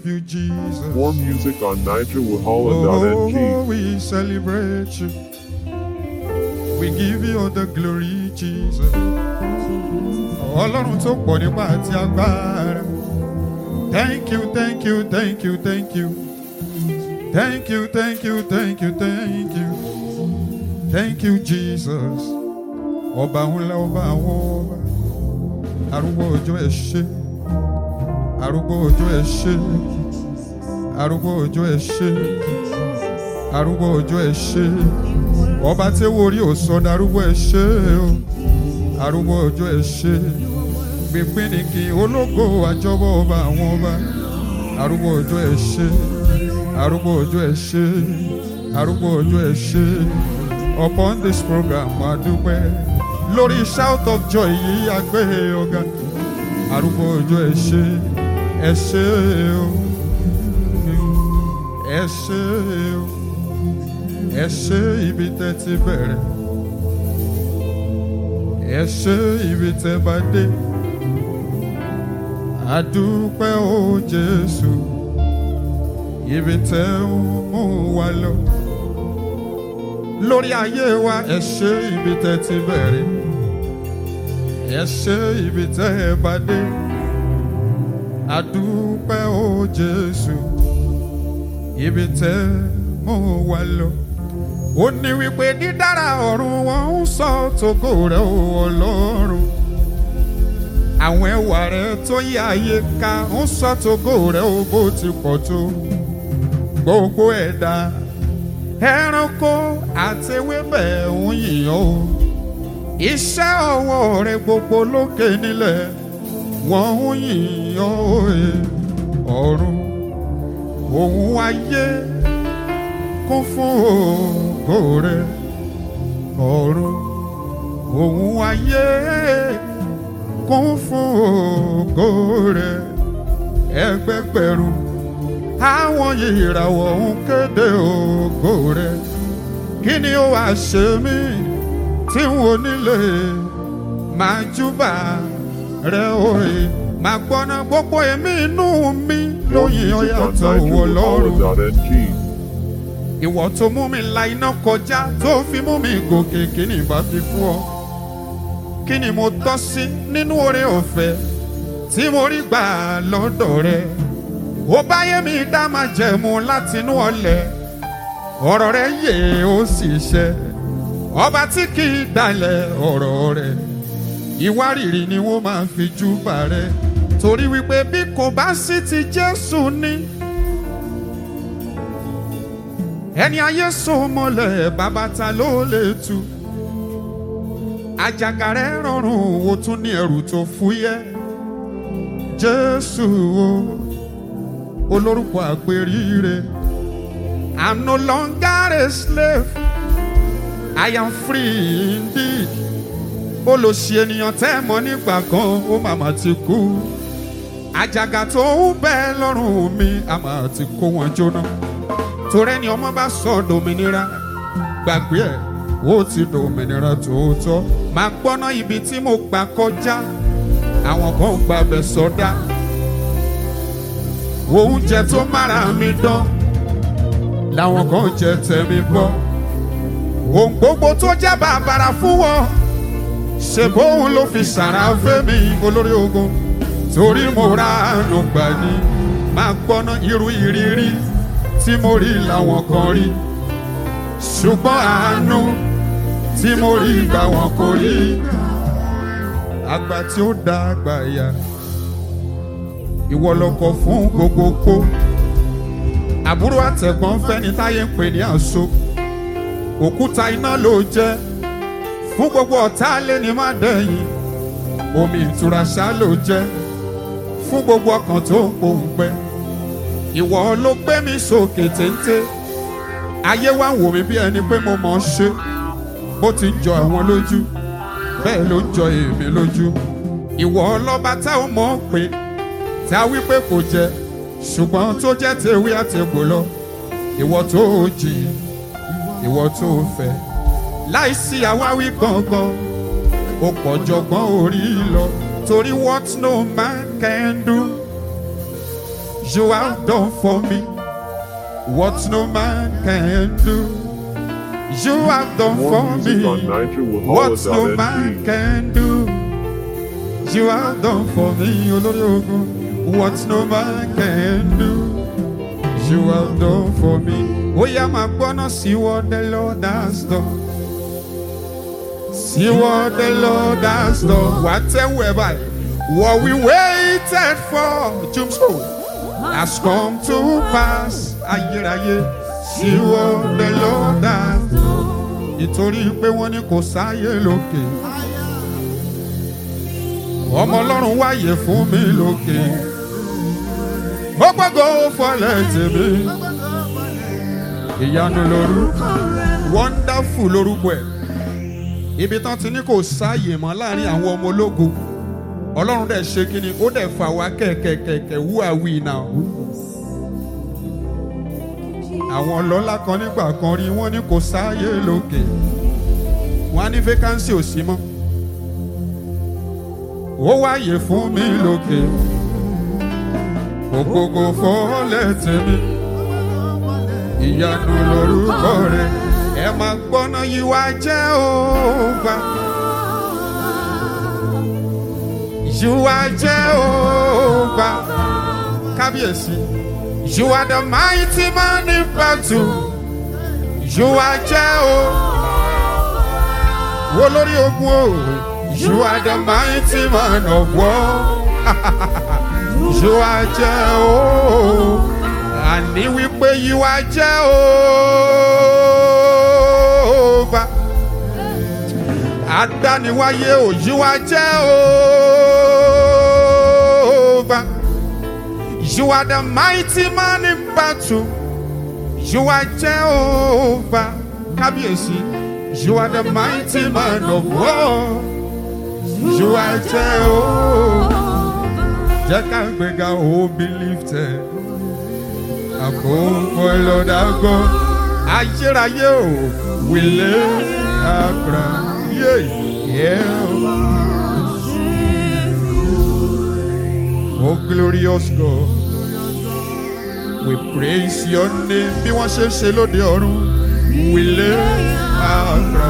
love you, Jesus. More music on Oh, NigerWahala.ng. we celebrate you. We give you all the glory, Jesus. Ọlọ́run tó pọ̀ nípa àti agbára. Thank you, thank you, thank you, thank you. Thank you, thank you, thank you, thank you. Thank you, Jesus. Ọba ńlá ọba àwọn ọba. Arúgbó òjò ẹ̀ ṣe. Arúgbó òjò ẹ̀ ṣe. Arúgbó òjò ẹ̀ ṣe. Arúgbó òjò ẹ̀ ṣe. Ọba tí wo orí ò sọ darúgbó ẹ̀ ṣe o. Arúgbó òjò ẹ̀ ṣe. Gbìngbìn ni kí ológo àjọbọ̀ ọba àwọn ọba. Arúgbó òjò ẹ̀ ṣe. Arúgbó òjò ẹ̀ ṣe. Arúgbó òjò ẹ̀ ṣe. Upon this program, a dúpẹ́. Lórí shout of joy yìí a gbé ọ̀gá. Arúgbó òjò ẹ̀ ṣe. Ẹ ṣe o. Ẹ ṣe o. Ẹ ṣe ibi tẹ́ ti bẹ̀rẹ̀. Ẹ ṣe ibi tẹ́ bá dé. A dúpẹ́ o Jésù. Ibi tẹ́ ń mú wa lọ. Lórí ayé wa, ẹ ṣe ibi tẹ́ ti bẹ̀rẹ̀. Ẹ ṣe ibi tẹ́ bá dé. A dúpẹ́ o Jésù. Ibi tẹ́ mú wa lọ. Ó ní wípé dídára ọ̀run wọn ń sọ tògo rẹ̀ o Ọlọ́run. Àwọn ẹwà rẹ̀ tó yí ayé ká ń sọ tògo rẹ̀ o bó ti pọ̀ tó. Gbogbo ẹ̀dá ẹranko àti ewébẹ̀ ń yìnyín o. Iṣẹ́ ọwọ́ rẹ̀ gbogbo lókè nílẹ̀ wọ́n ń yìnyín o. Ọ̀run òun ayé kún fún ògo rẹ̀ ọ̀run òun ayé kún fún ògo rẹ̀ ẹgbẹgbẹ̀rún àwọn ìràwọ̀ ń kéde ògo rẹ̀ kí ni ó wàá ṣe mí tí n ò nílé máa júbà rẹ̀ òye máa gbọ́ná gbogbo èmi inú mi More lóyìn music on ọ̀yàtọ̀ wọ̀ lọ́rùn NigerWahala.ng. ìwọ tó mú mi la iná kọjá tó fi mú mi gòkè kí ni ìbá fi fún ọ kí ni mo tọ́ sí nínú oore ọ̀fẹ́ tí mo rí gbà lọ́dọ̀ rẹ ó báyé mi dá máa jẹ̀mú látinú ọlẹ̀ ọ̀rọ̀ rẹ yè ó sì ṣẹ ọba tí kì í dalẹ̀ ọ̀rọ̀ rẹ ìwárìrì ni wọ́n máa fi júbà rẹ torí wípé bí kò bá sí ti Jésù ní ẹni ayé so mọ́lẹ̀ bàbá ta ló lè tu àjàgà rẹ̀ rọrùn ó tún ní ẹrù tó fúyẹ́ jésù o olórúkọ àpèrire i'm no longer a slave i am free indeed olòṣì ènìyàn tẹ́ mọ́ nígbà kan ó màmá ti kú àjàgà tó ń bẹ lọ́rùn mi àmà ti kó wọn jóná torí ẹni ọmọ bá sọ dòmìnira gbàgbé ẹ ó ti dòmìnira tòótọ́ máa gbọ́ná ibi tí mo gbà kọjá àwọn kan gba bẹ̀ sọdá oúnjẹ tó mára mi dán làwọn kan jẹ tẹ̀mí bọ́ ohun gbogbo tó jẹ́ bàbàrà fún wọn ṣe bóun ló fi sàrà fẹ́mi olórí ogun torí mo ra àánú gbà ní máa gbọ́ná irú ìrírí tí mo rí làwọn kan rí ṣùgbọ́n àánú tí mo rí gbà wọn kò rí àgbà tí ó dá àgbà ya ìwọ lọkọ fún gbogbo kó àbúrò àtẹ̀gbọ́n fẹ́ni táyé ń pè ní àṣọ òkúta iná ló jẹ́ fún gbogbo ọ̀tá lé ní má dẹ̀yìn omi ìtura ṣá ló jẹ́ fún gbogbo ọkàn tó ń pòǹgbẹ ìwọ ló gbé mi sókè téńté ayé wa ń wò mí bí ẹni pé mo mọ̀ ọ́ ṣe bó ti ń jọ àwọn lójú bẹ́ẹ̀ ló ń jọ èmi lójú ìwọ ọlọ́ba tá ò mọ̀ ọ́ pé tá a wí pé kò jẹ ṣùgbọ́n tó jẹ́ tèwé àtẹ̀gbò lọ ìwọ tó o jì ìwọ tó o fẹ́ láìsí àwáwí gangan ó pọ̀ jọgbọ́n orí lọ torí what no man can do You have done for me what no man can do. You have done More for music on me Niger with what no man Howard.ng. can do. You have done for me, olórí ogun, what no man can do. You have done for me. Ó yá máa gbọ́ná sí what the Lord has done. See what the Lord has done. Wà á tẹ́wọ̀ ẹ̀ báyìí. What we waited for, Jumso, has come to pass. Ayérayé, see what the Lord has done. Nítorí pé wọ́n ní kò sáyé lókè. Ọmọ Ọlọ́run wáyé fún mi lókè. Ó gbọ́dọ̀ fọlẹ̀ tèmi. Ìyanu lorúkọ. Wonderful lorúkọ ẹ̀ ibi tán ti ní kò sáàyè mọ́ láàrin àwọn ọmọ ológo ọlọ́run dẹ̀ ṣe kí ni ó dẹ̀ fà wá kẹ̀kẹ̀kẹ̀kẹ̀ who are we now. àwọn ọlọ́lá kan nígbà kan rí wọ́n ní kò sáàyè lókè wọ́n á ní vacancy ò sí mọ́ ó wáyè fún mi lókè ògógó fọ́lẹ̀ tèmi ìyanu lorúkọ rẹ̀ ẹ máa gbọ́ná yìí wá jẹ́ òògbà. You are Jehovah. Kábíyèsí. You are the mighty man in battle. You are Jehovah. Wo lórí ogun o. You are the mighty man of war. You are Jehovah. Àní wípé you are Jehovah. Adániwáyé o, you are Jehovah. You are the mighty man in battle. You are Jehovah. Kábíyèsí. You are the mighty man of war. You are Jehovah. Jẹ́ ká gbéga ó be lifted. Àkókò lọ́dà gbọ́. Ayérayé o, wìlé àgbà. Yé yeah. Oh glorious God. We praise your name bí wọ́n ṣe ń ṣe lóde ọ̀run. Wìlé àgbà.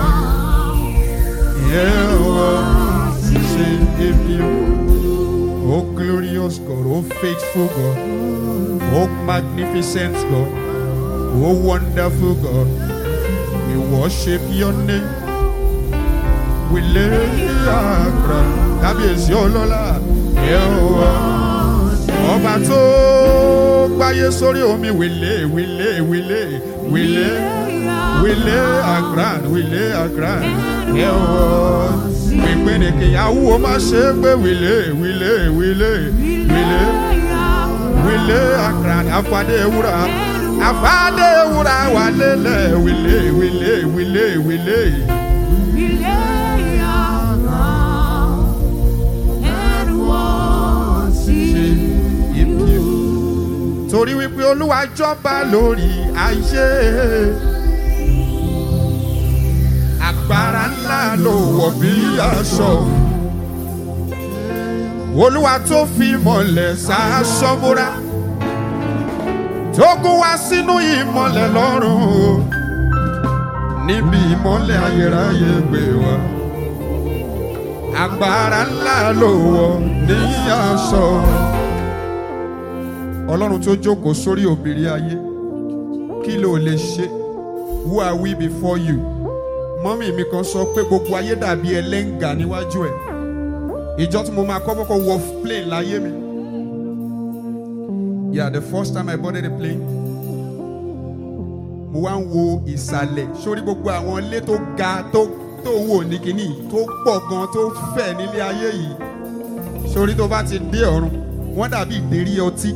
Yeah, ṣe èmi o. Oh glorious God, oh faithful God, oh magnificent God, oh wonderful God, we worship your name. We lay our crown. Kábíyèsí ọlọ́lá, Yehova. Ọba tó gbáyé sórí omi, we lay, we lay, we lay, we lay, we lay our crown, we lay our crown. Yehova pínpín ni kìyàwó má ṣe é pé wílé wílé wílé wílé wílé àkàrà àfàdé ewúrà àfàdé ewúrà wà lélẹ̀ wílé wílé wílé wílé. torí wípé olúwa jọba lórí ayé agbára ńlá ló wọ̀ bí aṣọ. Olúwa tó fi mọ̀lẹ̀ sáṣọ múra. Tó gún wá sínú ìmọ̀lẹ̀ lọ́rùn o. Níbi ìmọ̀lẹ̀ ayérayé gbé wa. Agbára ńlá ló wọ̀ ní aṣọ. Ọlọ́run tó jókòó sórí òbírí ayé. Kí ló lè ṣe? Who are we before you? mọ́mí mi kan sọ pé gbogbo ayé dàbí ẹlẹ́ngà níwájú ẹ̀ ìjọ tí mo máa kọ́ kọ́kọ́ wọ plane láyé mi yeah the first time I boarded the plane mo wá ń wo ìsàlẹ̀ sórí gbogbo àwọn ilé tó ga tó tó wò ní kínní tó pọ̀ gan tó fẹ̀ nílé ayé yìí sórí tó bá ti dé ọ̀run wọ́n dàbí ìdérí ọtí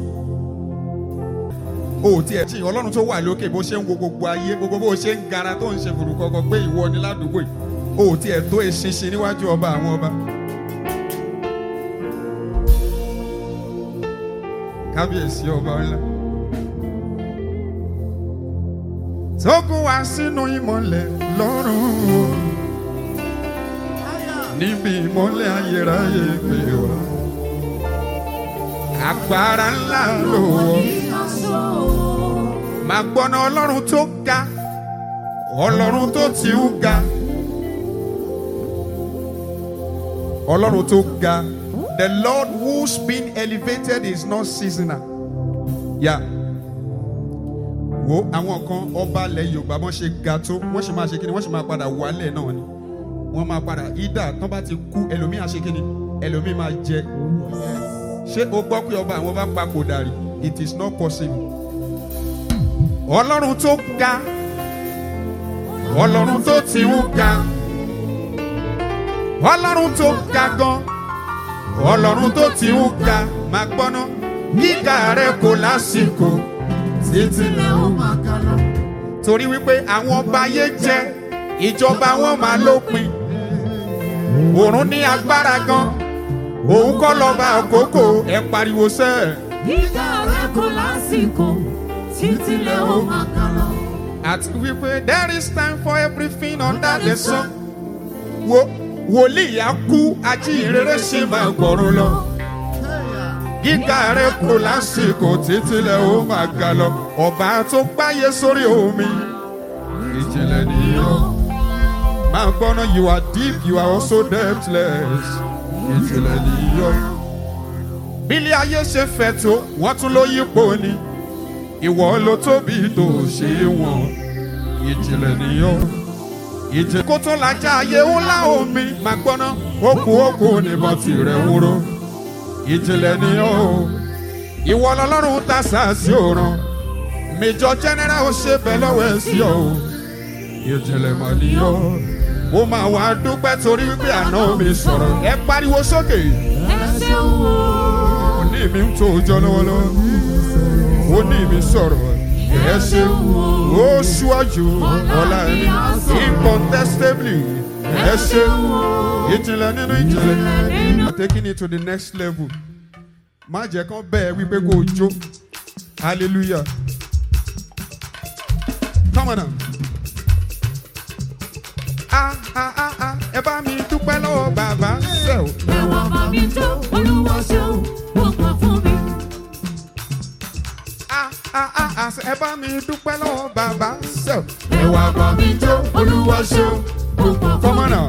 o tiẹ̀ tí ọlọ́run tó wà lókè bó ṣe ń wo gbogbo ayé gbogbo bó ṣe ń gara tó ń ṣe fùrùkọ̀kọ̀ pé ìwọ ni ládùúgbò yìí o tiẹ̀ tó eṣinṣin níwájú ọba àwọn ọba. kábíyèsí ọba ńlá. tó gún wá sínú ìmọ̀lẹ̀ lọ́rùn o níbi ìmọ̀lẹ̀ ayérayé pé wá. agbára ńlá ló wọ̀ máa gbọ́ná ọlọ́run tó ga ọlọ́run tó ti ń ga ọlọ́run tó ga the lord who's been elevated is not seasonal yeah. wo àwọn kan ọba ilẹ̀ yorùbá wọ́n ṣe ga tó wọ́n ṣe máa ṣe kíni wọ́n ṣe máa padà wálẹ̀ náà ni wọ́n máa padà ìdá tán bá ti kú ẹlòmíì á ṣe kíni ẹlòmíì máa jẹ ṣé o gbọ́ pé ọba àwọn bá papòdà rí it is not possible ọlọ́run tó ga ọlọ́run tó ti ń ga ọlọ́run tó ga gan ọlọ́run tó ti ń ga máa gbọ́ná gíga rẹ kò lásìkò títí lẹ ó máa ga lọ. torí wípé àwọn ọba ayé jẹ ìjọba wọn máa lópin òrùn ní agbára gan òun kọ́ lọ́ba àkókò ẹ̀ pariwo sẹ́ẹ̀. Gíga rẹ kò lásìkò títí lẹ ó máa kà lọ. àti wípé there is time for everything under the sun. wo wòlíì á kú ajíhìnrere ṣì máa gbọ̀run lọ. gíga rẹ kò lásìkò títí lẹ ó máa ga lọ. ọba tó gbáyé sórí omi ìjìnlẹ̀ nìyó. máa gbọ́ná you are deep you are also depthless ìjìnlẹ̀ nìyó. bílí ayé ṣe fẹ̀ tó wọ́n tún ló yípo ni ìwọ ló tóbi tó ṣe wọn ìjìnlẹ̀ nìyó ìjì kó tó lajà ayé ńlá omi máa gbọ́ná okù okù níbọn tirẹ̀ wúro ìjìnlẹ̀ nìyó ìwọ lọlọ́run ta sàásì òràn mẹjọ jẹnẹra ó ṣe bẹ́ẹ̀ lọ́wọ́ ẹ̀ sí ọ ìjìnlẹ̀ mọ̀ nìyó ó máa wá dúpẹ́ torí wípé àná mi sọ̀rọ̀ ẹ pariwo sókè Ẹ ṣeun o. òní mi ń tó jọ lọ́wọ́lọ́wọ́ ó ní mi sọ̀rọ̀ ẹ ṣeun ó ṣíwájú ọ̀la mi incontestably ẹ ṣeun ìjìnlẹ̀ nínú ìjìnlẹ̀. taking it to the next level má jẹ́ kán bẹ́ẹ̀ wípé kó o jó hallelujah come on now. Ah, ah, ah, ah, ẹ bá mi dúpẹ́ lọ́wọ́ bàbá ṣe o. Ẹ wá bá mi jó, Olúwa ṣeun, ó pọ̀ fún mi. Ah, ah, ah, ah, ẹ bá mi dúpẹ́ lọ́wọ́ bàbá ṣe o. Ẹ wá bá mi jó, Olúwa ṣeun, ó pọ̀ fún Come mi. on now.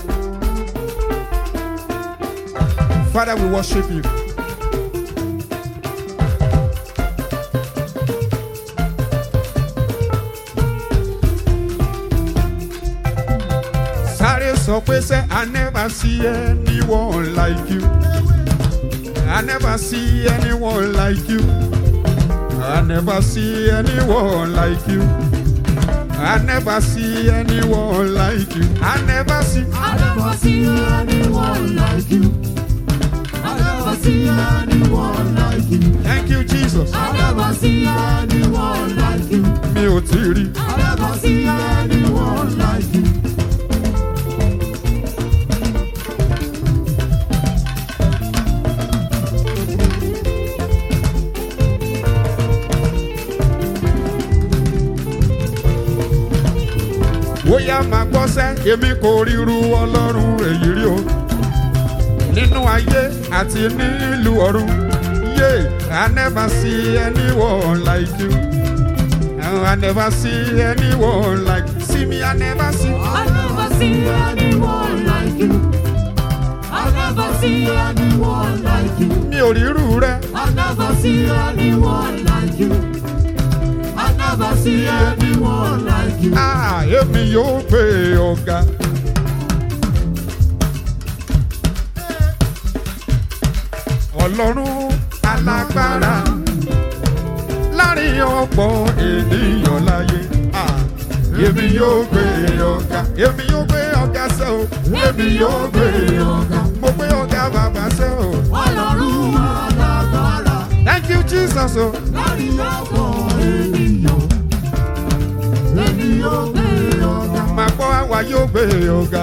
Father, we worship you. Sáré sọ pé sẹ́, I never see anyone like you. I never see anyone like you. I never see anyone like you. I never see anyone like you. I never see. I never see anyone like you. I never see anyone like you. Thank you, Jesus. I never see anyone like you. Mi ò tí ì rí. I never see anyone like you. Bóyá máa gbọ́ sẹ́, èmi kò ríru ọlọ́run èyí rí o. Nínú ayé àti nílùú ọ̀run. Yeah, I never see anyone like you. Oh, I never see anyone like See me, I never see. I never see anyone like you. I never see anyone like you. Mi ò ríru rẹ. I never see anyone like you. I never see anyone like you. Ah, èmi yóò gbé ọ̀gá. Ọlọ́run alágbára láàrin ọ̀pọ̀ ènìyàn láyé. Ah, èmi yóò gbé ọ̀gá. Èmi yóò gbé ọ̀gá sẹ́ o. Èmi yóò gbé ọ̀gá. Mo gbé ọ̀gá bàbá sẹ́ o. Ọlọ́run alágbára Thank you Jesus o. láàrin ọ̀pọ̀ ènìyàn. Èmi yóò gbé ọ̀gá. Màá gbọ́ àwa yóò gbé ọ̀gá.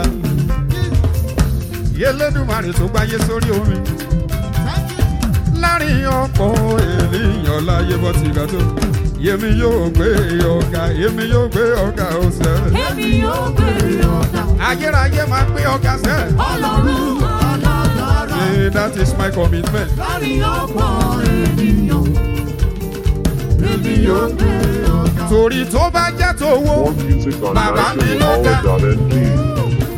Yélédùmarè tó gbáyé sórí omi. Láàrin ọ̀pọ̀ ènìyàn láyé bọ́ ti ga tó. Yèmi yóò gbé ọ̀gá, èmi yóò gbé ọ̀gá ọ̀sẹ̀. Èmi yóò gbé ọ̀gá. Ayérayé máa gbé ọ̀gá sẹ́. Ọlọ́run alágbára say that is my commitment. láàrin ọ̀pọ̀ ènìyàn. Èmi yóò gbé ọ̀gá. torí tó bá jẹ́ tówó More music on Baba mi ló dá. nationalpower.ng.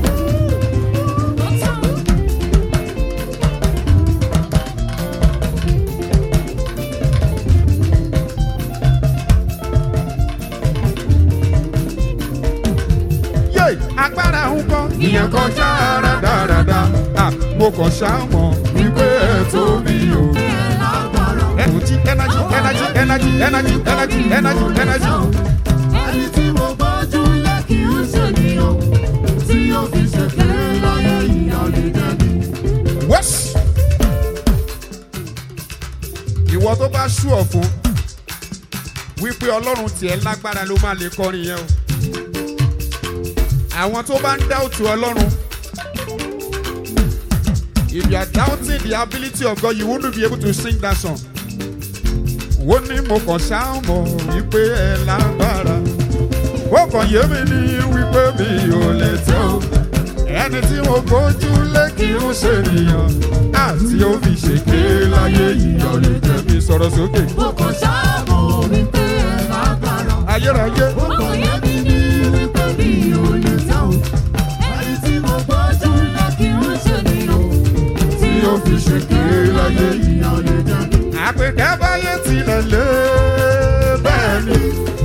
yé agbára ń kọ́ ìyẹn kọjá rádaràda Ah, mo kàn ṣàmọ̀ wípé ẹ tóbi o. Ẹ lágbára. Energy, energy, energy, energy, energy, energy, energy, energy. Ẹni tí mo gbójú lé kì í ṣènìyàn. Tí ó fi ṣèké láyé ìyá lè dẹ́bi. Wẹ́s. Ìwọ tó bá ṣú ọ̀ fún wípé Ọlọ́run tiẹ̀ lágbára ló máa lè kọrin yẹn o. Àwọn tó bá ń dá òtù Ọlọ́run. If you are doubting the ability of God, you wouldn't be able to sing that song. Ó ní mo kàn ṣáàmọ̀ wípé ẹ lágbára. Ó kàn yé mi ní wípé mi ò lè tẹ́ o. Ẹni tí mo gbójú lé kí n ṣe nìyàn. Àti ó fi ṣèké láyé ìyọ̀ lè jẹ́ mi sọ̀rọ̀ sókè. Mo kàn ṣàmọ̀ wípé ẹ lágbára. Ayérayé. Mo kàn yé mi ní wípé mi ò lè tẹ́ o. Ẹni tí mo gbójú lé kì í ṣènìyàn. Tí ó fi ṣèké láyé ìyá lè dẹ́bi. Àpèkẹ́ báyé tilẹ̀ lé bẹ́ẹ̀ ni.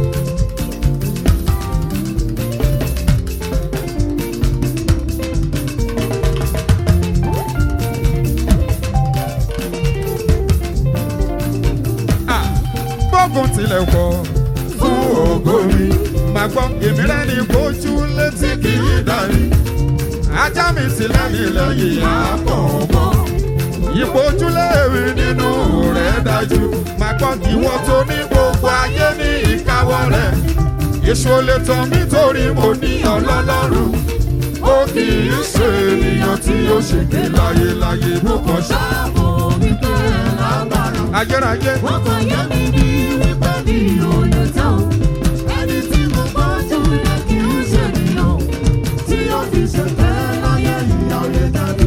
Ah, Bógun tilẹ̀ pọ̀ fún ògo mi. Màá gbọ́ èmi rẹ̀ ní kojú létí kì í darí. Ajá mi tilẹ̀ ní lẹ́yìn àpọ̀ ọmọ ìpojúlé mi nínú rẹ̀ dájú máa gbọ́ ìwọ tó ní gbogbo ayé ní ìkáwọ́ rẹ̀ èso lè tán mí torí mo ní ọlọ́lọ́run ó kì í ṣe ènìyàn tí ó ṣègbè láyé láyé bó kàn ṣá. Ṣàmọ̀ wípé ẹ lágbára. ayérayé Wọ́n kàn yé mi ní wípé mi ò lè tẹ́ o. Ẹni tí mo gbójú lé kì í ṣènìyàn. Tí ó fi ṣèké láyé ìyá lè dẹ́bi.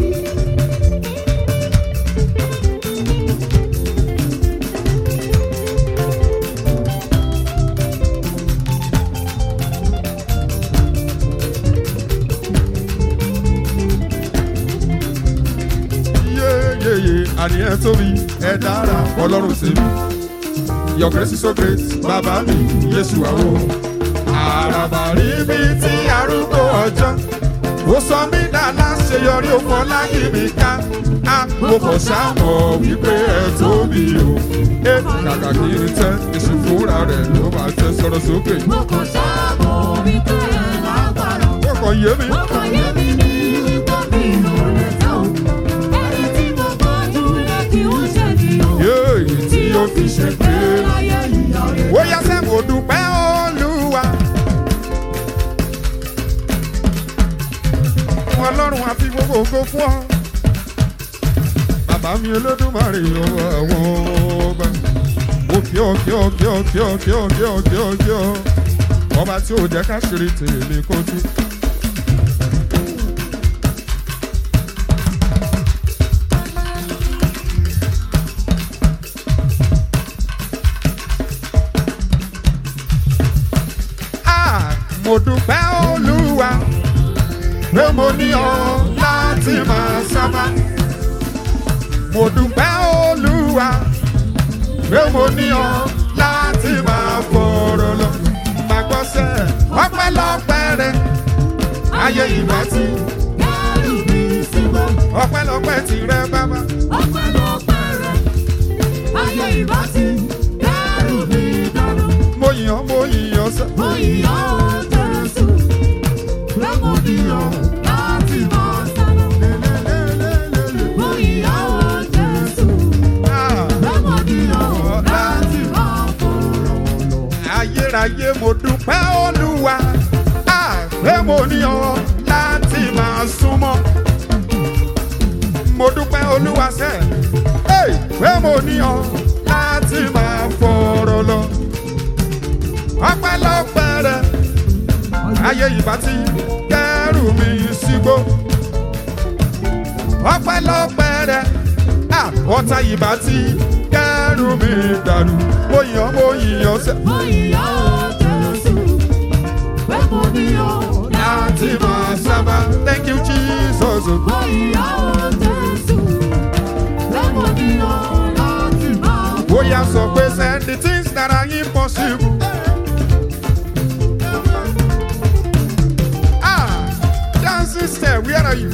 yéyéyé àníyàn tóbi ẹ dára ọlọ́run tèmi your grace is so great bàbá mi yéṣu àwọn àràbà rí mi tí arúgbó ọjọ́ ó sọ mí dáná ṣe yọrí òfò láyé mi ká á mo kàn sáàmọ̀ wípé ẹ tóbi o ẹ kàkà kí n tẹ èsì fúnra rẹ̀ ló máa tẹ sọ̀rọ̀ sókè Mo kàn ṣàmọ̀ wípé ẹ lágbára. ó kàn yé mi. Wọ́n kàn yé mi ní wípé mi ò lè tẹ́ o. Ẹni tí mo gbójú lé kì í ṣènìyàn. yéèyì tí ó fi ṣe pé. láyé ìyá lè ó yá sẹ́ mo dúpẹ́ olúwa. ọlọ́run àfi gbogbo ògo fún ọ. bàbá mi olódùmarè ọwọ́ àwọn ọba. mo kí ọ kí ọ kí ọ kí ọ kí ọ kí ọ kí ọ kí ọ. ọba tí ò jẹ́ ká ṣeré tèmi kó tú. Ah, mo dúpẹ́ olúwa pé mo ní ọ láti máa sábà. mo dúpẹ́ olúwa pé mo ní ọ láti máa fọ̀rọ̀ lọ. Màá gbọ́ sẹ́, ọpẹ́lọpẹ́ rẹ̀ ayé ìbá ti. dẹ́rù mi sígbó. Ọpẹ́lọpẹ́ tirẹ̀ bàbá. ọpẹ́lọpẹ́ rẹ̀ ayé ìbá ti dẹ́rù mi dànù. Mo yìn ọ́, mo yìn ọ́ sẹ́. mo yìí ọ́ jésù lọ́mọ bí ọ́ láti máa sálọ. mo yìí ọ́ jésù Ah, lọ́mọ bí ọ́ láti máa fọ̀rọ̀ lọ. Ayérayé mo dúpẹ́ olúwa. Ah, pé mo ní ọ láti máa súnmọ́. Mo dúpẹ́ olúwa sẹ́. Hey, pé mo ní ọ láti máa fọ̀rọ̀ lọ. Ọpẹ́lọpẹ́ rẹ̀ ayé ìbá ti kẹ́rù mi sígbó. ọpẹ́lọpẹ́ rẹ̀ ah, ọ̀tá ìbá ti kẹ́rù mi dànù mo yàn mo yìyàn sẹ́. Mo yìí ó Jésù, pé mo ní ó láti máa sábà thank you jesus. Mo yìí ó Jésù, pé mo ní ó láti máa bọ̀. bóyá sọ pé send the things that are impossible. ah dancing step where are you.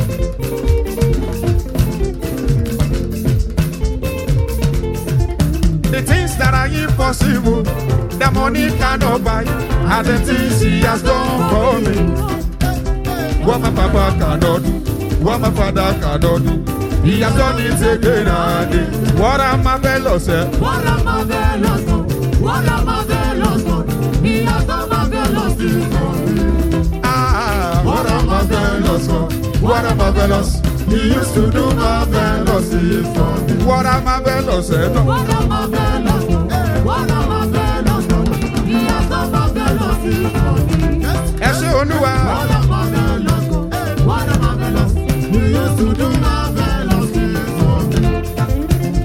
The things that are impossible, the money cannot buy, are the things he has done for me. What my papa cannot do, what my father cannot do, he has done it again and again. What am I fellow say? What a marvelous God, what a marvelous God, He has done marvelous things for me. Ah, what a marvelous God, what a marvelous. He used to do marvelous things for me. What a marvelous eh, no. What a marvelous God, what a marvelous God, He has done marvelous things for me. Ẹ ṣé olúwa. What a marvelous God, what a marvelous, He used to do marvelous things for me.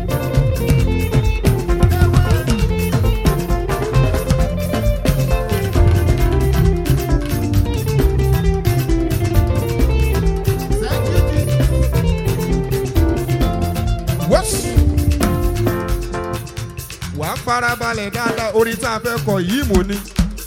Whoops. Wà á farabalẹ̀ dáadáa orin tá a fẹ́ kọ yìí mò ní.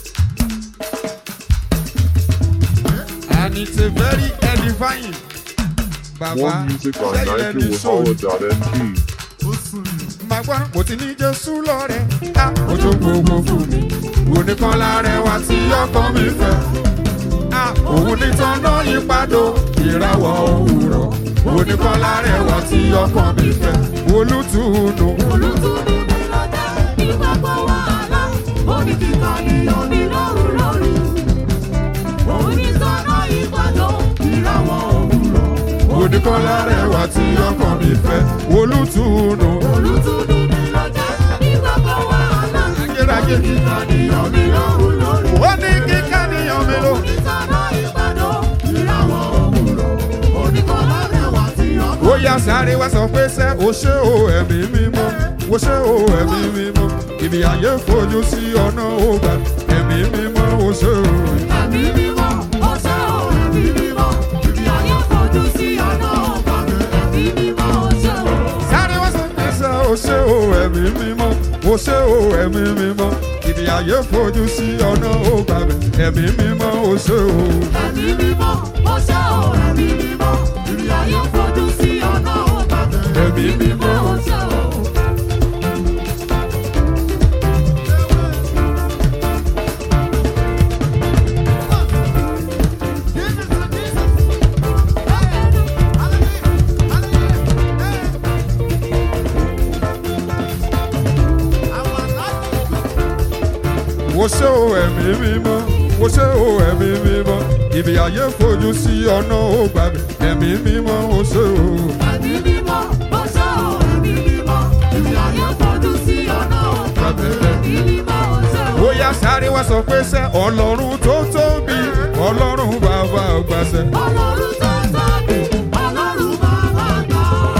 And it's a very edifying. Bàbá More music on sẹ́yìn lẹ́ni sóòlù. nigerwahala.ng. Màá gbọ́ mo ti ní Jésù lọ́rẹ̀. Á ojú gbogbo fún mi. Oníkan lárẹ̀ wá tí ọkàn mi fẹ́. Á òun ní tọ́nà ìpàdó ìràwọ̀ òwúrọ̀. Oníkan lárẹ̀ wá tí ọkàn mi fẹ́. Olùtùnú. Olùtúndú mi ló dé ní gbogbo wàhálà, ó ní kíkọ́ níyọ̀ mi lóru lóru. Òun ní sọ́nà ìpàdó ìràwọ̀ òwúrọ̀. Oníkan lárẹ̀ wá tí ọkàn mi fẹ́. Olùtùnú. Olùtúndú mi ló dé ní gbogbo wàhálà, Ayérayé. kíkọ́ níyọ̀ mi lóru lóru. Ó ní kíkà níyàn mi lò. Òun ní sọ́nà ìpàdó ìràwọ̀ òwúrọ̀. Òun ní kọ́ lọ́rẹ̀ wá sí ọkọ̀. ó yá sáré wá sọ pé sẹ́ o ṣé o ẹ̀mí mímọ́ o ṣé o ẹ̀mí mímọ́ ibi ayé fojú sí ọ̀nà ògbà ẹ̀mí mímọ́ o ṣé o. Ẹ̀mí mímọ́, ó ṣe ò ẹ̀mí mímọ́. Ibi ayé fojú sí ọ̀nà ọ̀gbà. Ẹ̀mí mímọ́, ó ṣe ò. sáré wá sọ pé sẹ́ o ṣé o ẹ̀mí mímọ́ o ṣé o ẹ̀mí mímọ́ ibi ayé fojú sí ọ̀nà ògbà ẹ̀mí mímọ́ o ṣé o. Ẹ̀mí mímọ́, ó ṣe ò ẹ̀mí mímọ́. Ibi ayé fojú sí ọ̀nà ọ̀gbà. Ẹ̀mí mímọ́. ó ṣe ò. o ṣé o ẹ̀mí mímọ́ o ṣé o ẹ̀mí mímọ́ ibi ayé fojú sí ọ̀nà ògbà ẹ̀mí mímọ́ o ṣé o. Ẹ̀mí mímọ́, ó ṣe ò ẹ̀mí mímọ́. Ibi ayé fojú sí ọ̀nà ọ̀gbà. Ẹ̀mí mímọ́, ó ṣe ò. ó yá sáré wá sọ pé sẹ́ ọlọ́run tó tóbi ọlọ́run bàbá àgbàṣẹ. Ọlọ́run tó tóbi, Ọlọ́run bàbá àgbà.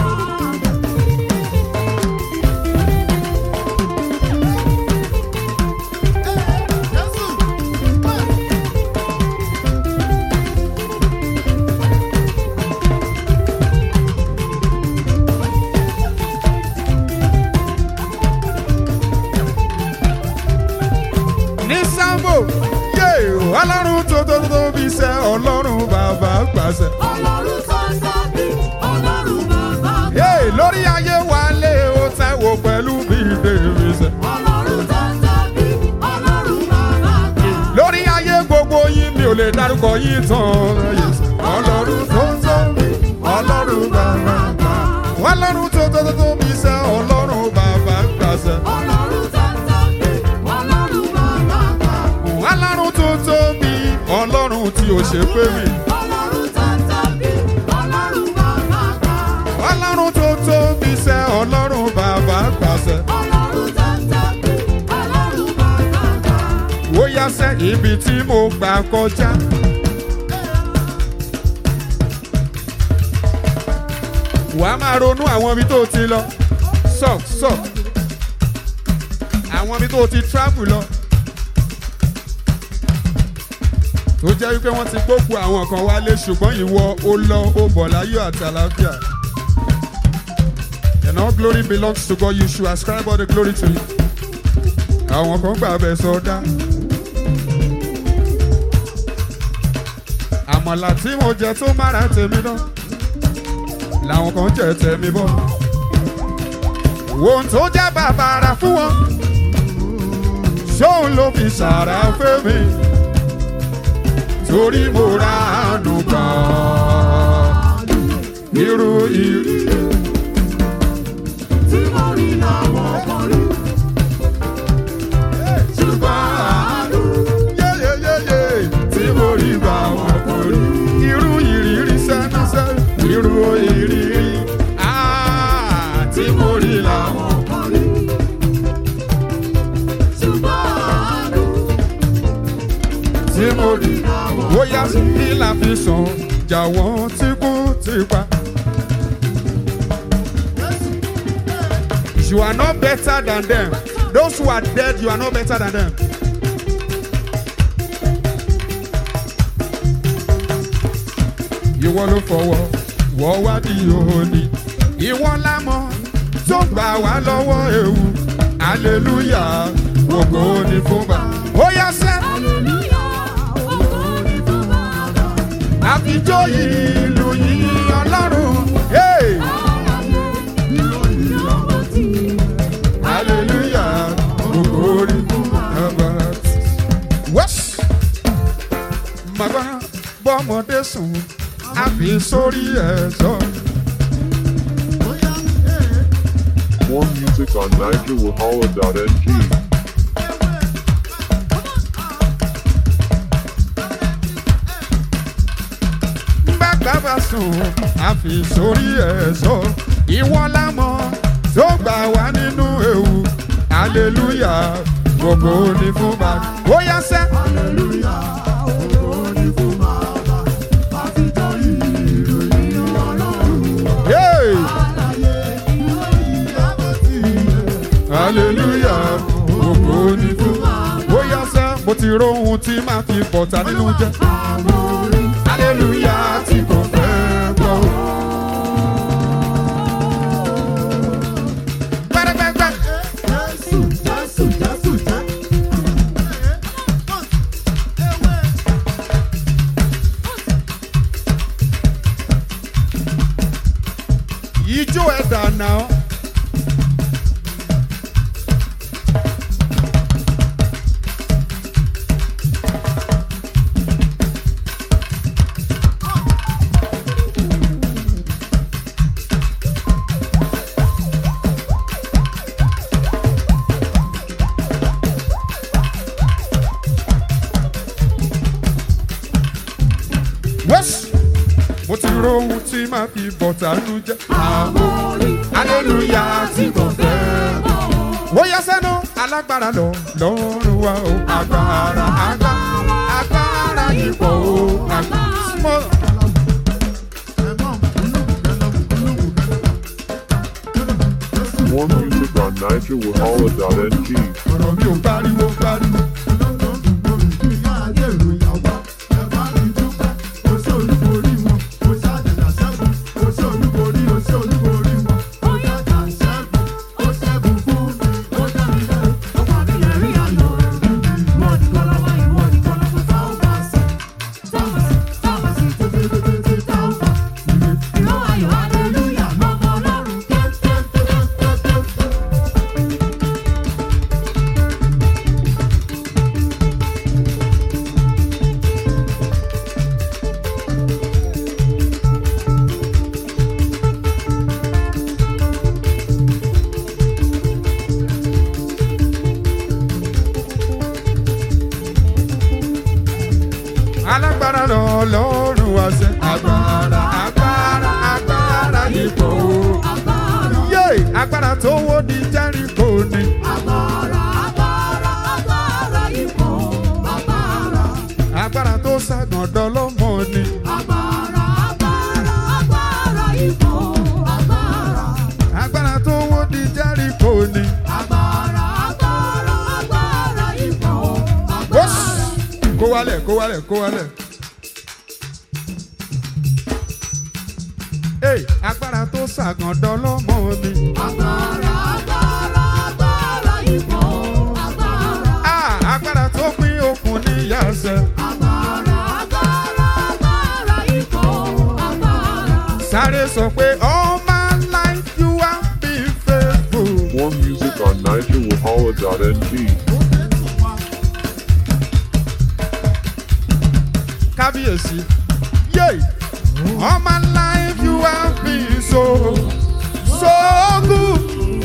ní sábò yé ọlọ́run tó tó tóbi sẹ́ ọlọ́run bàbá àgbàṣẹ. Ọlọ́run tó tóbi, Ọlọ́run bàbá àgbà. yé lórí ayé wa lé o tẹ́wọ̀ pẹ̀lú bí dèrè sẹ́. Ọlọ́run tó tóbi, Ọlọ́run bàbá àgbà. lórí ayé gbogbo yín mi ò lè dárúkọ yín tán yé sẹ́. ọlọ́run tó tóbi ọlọ́run bàbá àgbà. ọlọ́run tó tó tóbi sẹ́ ọlọ́run bàbá àgbàṣẹ. Ọlọ́run tó tóbi, Ọlọ́run bàbá àgbà. ọlọ́run tó tóbi ọlọ́run tí ò ṣe pé mi. Ọlọ́run tó tóbi, Ọlọ́run bàbá àgbà. ọlọ́run tó tóbi sẹ́ ọlọ́run bàbá àgbàṣẹ. Ọlọ́run tó tóbi, Ọlọ́run bàbá àgbà. ó yá sẹ́ ibi tí mo gbà kọjá. wàá máa ronú àwọn ibi tó ti lọ sọ sọ àwọn ibi tó ti travel lọ tó jẹ́ wípé wọ́n ti gbókù àwọn kan wálé ṣùgbọ́n ìwọ ó lọ ó bọ̀ láyọ̀ àti àlàáfíà. And all glory belongs to God. You should ascribe all the glory to Him. Àwọn kan gbà bẹ̀ sọdá. Àmọ̀là tí mo jẹ tó mára tèmi náà. Làwọn kan jẹ tèmi bọ̀. Ohun tó jẹ́ bàbàrà fún wọn. Ṣóun ló fi ṣàrà fẹ́ mi. Torí mo ra àánú kan. Irú ìrírí. tí mo rí làwọn kan rí. ṣùgbọ́n àánú yeyeyeye tí mo rí bá wọn kò rí. irú ìrírí sẹ́nusẹ́ irú ìrírí ah, tí mo rí làwọn. kan rí. ṣùgbọ́n àánú tí mo rí bóyá kí la fi sàn jà wọ́n tí kú ti pa. You are not better than them. Those who are dead, you are not better than them. Ìwọ ló fọwọ́ wọ́ wá di òní. Ìwọ lámọ̀ tó gbà wá lọ́wọ́ ewu. Hallelujah, ògo ni fún bá. Ó yá sẹ́. hallelujah ògo ni fún bàbá. àfijọ́ ìlú yìí ọlọ́run. Hey! ìròyìn lọ́wọ́ tí hallelujah ògòrí bàbá. wẹ́s màgbá bọ́mọdé sùn àfi sórí ẹ̀ sọ. More music on NigerWahala.ng. bàgbà bá sùn àfi sórí ẹ̀ sọ. ìwọ lámọ̀ tó gbà wá nínú ewu hallelujah gbogbo ní fún bàbá. ó yá sẹ́. hallelujah ògo ni fún bàbá. àfijọ́ ìròyìn ọlọ́run. Hey! àlàyé ìròyìn lọ́wọ́ tí hallelujah ògo ní fún ó yá sẹ́ mo ti róhun tí màá fi bọ̀tà nínú jẹ́ àwọn orí. hallelujah tí kò fẹ́ gbọ́. pẹ́rẹ́pẹ́pẹ́ Jésù Jésù Jésù jẹ́. ijó ẹ̀dà náà. wẹ́sì mo ti róhun tí màá fi bọ̀tà nínú jẹ́. Àwọn orí. hallelujah tí kò fẹ́ gbọ́. ó yá sẹ́nu alágbára lọ lọ́rùn wa o. agbára agbára agbára ipò o. agbára. More music on NigerWahala.ng. ọ̀rọ̀ mi ò pariwo pariwo. alágbára lọ lọ́rùn wa sẹ́. agbára agbára agbára ipò o. yé agbára tó wó di jẹ́ríkò ni. agbára tó ságàn dọ́lọ́mọ ni. Agbára, agbára, agbára ipò, agbára. wálẹ̀ kó wálẹ̀ kó wálẹ̀. Hey, agbára tó ṣàgàndọ́ lọ́mọ mi. Agbára, agbára, agbára ipò. Agbára, Ah, agbára tó pín okùn níyàsẹ̀. agbára, agbára, agbára ipò. Agbára. Sáré sọ pé all my life you have been faithful. More music on NigerWahala.ng. Kábíyèsí. Yay! All my life you have been so, so good.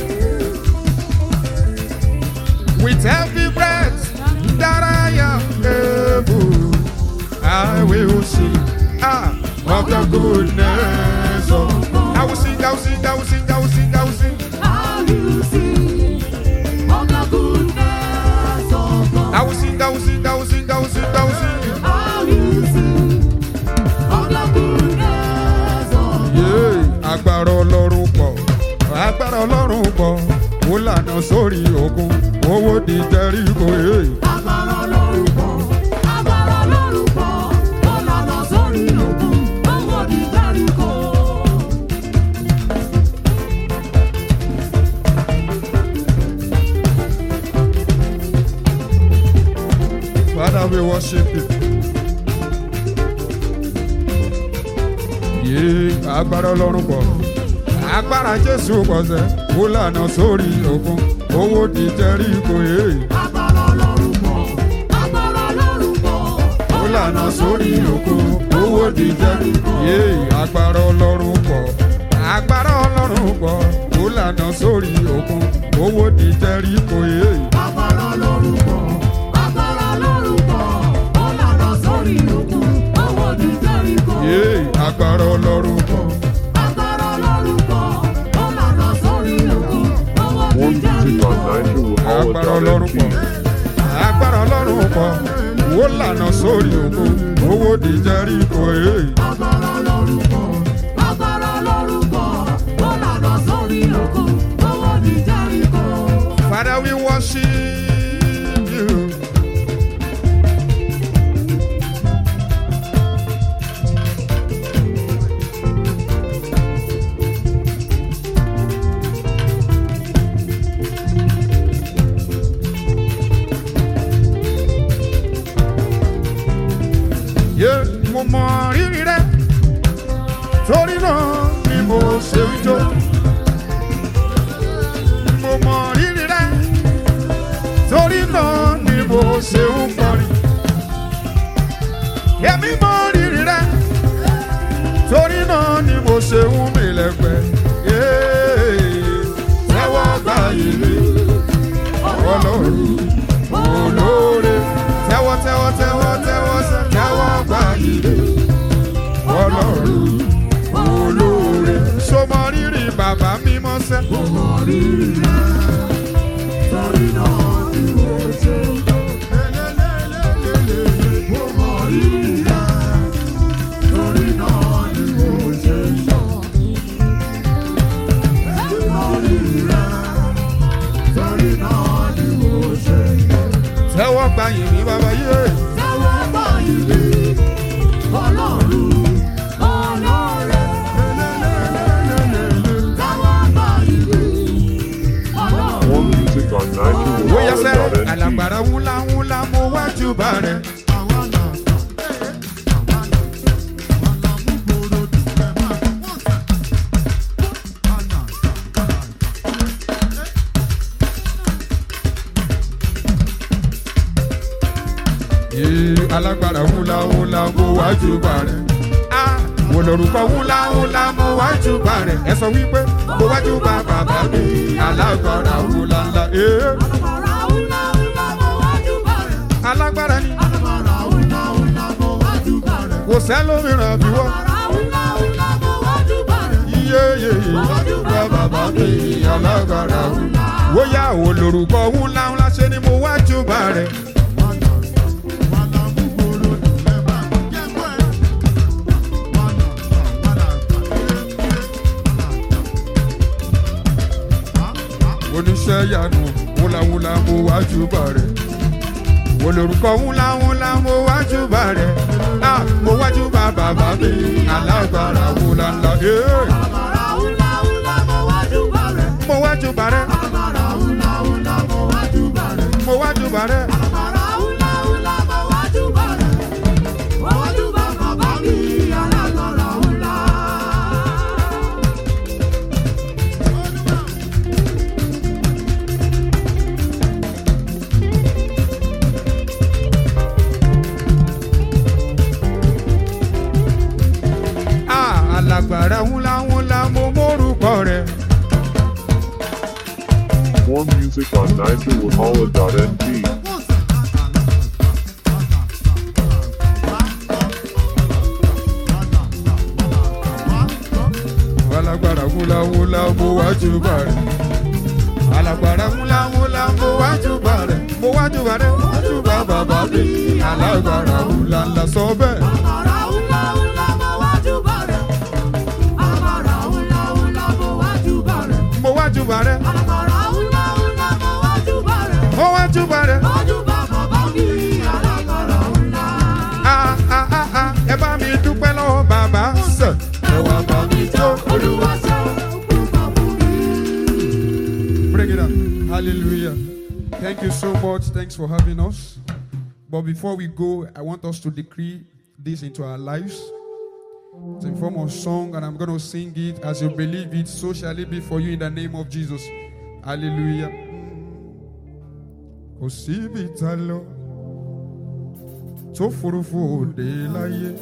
With every breath that I am able, I will sing ah, of the goodness of I will sing, I will sing, I will sing, I will sing, I will sing. How you sing of the goodness of God. I will sing, I will sing, I will sing, I will sing, I will sing. How you sing of the goodness of God. Yéé, agbára ọlọ́run pọ̀ agbára ọlọ́run pọ̀ ó lànà sórí òkun owó di jẹ́ríkò yéé. Agbára Ọlọ́run pọ̀, agbára Ọlọ́run pọ̀, ó lànà sórí òkun, owó di Jẹ́ríkò. Father, we worship you. Yéé, agbára ọlọ́run pọ̀ agbára jésù pọ̀ sẹ́ ó lànà sórí òkun owó di jẹ́ríkò yéé. Agbára Ọlọ́run pọ̀, agbára Ọlọ́run pọ̀, ó lànà sórí òkun owó di jẹ́ríkò yéé. agbára ọlọ́run pọ̀ agbára ọlọ́run pọ̀ ó lànà sórí òkun owó di jẹ́ríkò yéé. agbára Ọlọ́run pọ̀, agbára Ọlọ́run pọ̀, ó lànà sórí òkun, owó di Jẹ́ríkò. Yéé, agbára ọlọ́run pọ̀. Agbára Ọlọ́run pọ̀, ó lànà sórí òkun, owó di More music on Jẹ́ríkò. agbára ọlọ́run pọ̀ NigerWahala.ng. agbára ọlọ́run pọ̀ wó lànà sórí òkú owó di jẹ́ríkò ee. Agbára Ọlọ́run pọ̀, agbára Ọlọ́run pọ̀, ó lànà sórí òkun, owó di Jẹ́ríkò. Father we worship you. Yé mo mọ rírì rẹ torí náà ni mo ṣe ń jó. Mo mọ rírì rẹ torí náà ni mo ṣe ń kọrin. Èmi mọ rírì rẹ torí náà ni mo ṣe ń mì lẹ́gbẹ̀ẹ́. Yé, Tẹ́wọ́ gbà yìí mi, ọlọ́run olóore. Tẹ́wọ́ tẹ́wọ́ tẹ́wọ́ tẹ́wọ́ sẹ́, tẹ́wọ́ gbà yìí mi, ọlọ́run olóore. Sọmọ rírì bàbá mímọ́ sẹ́. Mo rírì rẹ, torí náà ni mo ṣe ń jó. Mo mọ rírì rẹ, torí náà ni mo ṣe ń jó. Mo mọ rírì rẹ, torí náà ni mo ṣe ń jó. Tẹ́wọ́ gbà yìí mi bàbá yé. Tẹ́wọ́ gbà yìí mi, Ọlọ́run olóore. Tẹ́wọ́ gbà yìí mi, Ọlọ́run. More music on Bóyá sẹ́, NigerWahala.ng. alàgbàrá ńlá ńlá mo wájú bá rẹ̀. Yé alágbára ńlá ńlá mo wájú bá rẹ̀. Ah, Mo lórúkọ ńlá ńlá mo wájú bá rẹ̀. Ẹ sọ wípé mo wájú bá bàbá mi alágbára ńlá ńlá. Ee, Alágbára ńlá ńlá mo wájú bá rẹ̀. alágbára ni Alágbára ńlá ńlá mo wájú bá rẹ̀. kò sẹ́lómìíràn bí wọ́n. Alágbára ńlá ńlá mo wájú bá rẹ̀. Iye yeye wá bàbá mi alágbára ńlá. Wóyá ò lórúkọ ńlá ńlá ṣe ni mo wájú bá rẹ̀. Oníṣẹ́ yanu wúláwúlá mo wájú bá rẹ̀. olórúkọ ńlá ńlá mo wájú bá rẹ ah mo wájú bá bàbá mi alágbára ńlá ńlá eh. Àmàrà ńlá ńlá mo wájú bá rẹ̀. mo wájú bá rẹ Àmàrà ńlá ńlá mo wájú bá rẹ̀. mo wájú bá rẹ Àmàrà ńlá ńlá mo wájú bá rẹ̀. Mo wájú bá bàbá mi alágbára ńlá. ah alágbára ńlá ńlá mo mórúkọ rẹ. More music on NigerWahala.ng. alágbára ńlá ńlá mo wájú bá rẹ. alágbára ńlá ńlá mo wájú bá rẹ. mo wájú bá rẹ wájú bá bàbá mi alágbára ńlá ńlá sọ bẹ́ẹ̀. Àmàrà ńlá ńlá mo wájú bá rẹ̀. Àmàrà ńlá ńlá mo wájú bá rẹ̀. mo wájú bá rẹ Àmàrà ńlá ńlá mo wájú bá rẹ̀. mo wájú bá rẹ. Wájú bá bàbá mi alágbára ńlá. ah ah ah ah ẹ bá mi dúpẹ́ lọ́wọ́ bàbá sẹ̀. ẹ wá bá mi jó. Olúwa ṣe púpọ̀ fún mi. Bring it up. Hallelujah. Thank you so much. Thanks for having us. But before we go, I want us to decree this into our lives. It's in form of song, and I'm going to sing it as you believe it. So shall it be for you in the name of Jesus. Hallelujah. Kò síbi tá lọ tó furuufú òde láyé.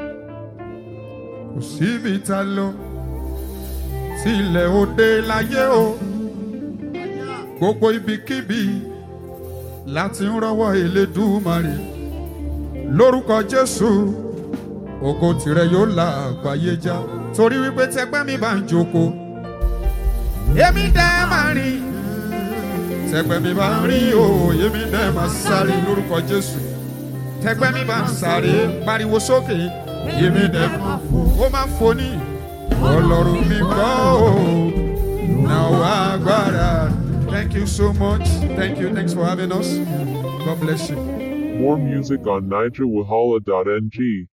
Kò síbi tá lọ tí ilẹ̀ òde láyé o. Gbogbo ibikíbi láti ń rọwọ́ Elédùmarè. Lórúkọ Jésù, ògo tìrẹ yóò la àgbáyé já. Torí wípé tẹgbẹ́ mi bá ń jókòó, èmi dẹ́ máa rìn. Tẹgbẹ́ mi bá ń rìn o, èmi dẹ́ máa sáré lórúkọ Jésù. Tẹgbẹ́ mi bá ń sáré, pariwo sókè, èmi dẹ́ máa fò. Ó máa fò ní ọlọ́run mi kọ́ o. Now agbára. Thank you so much. Thank you. Thanks for having us. God bless you. More music on NigerWahala.ng.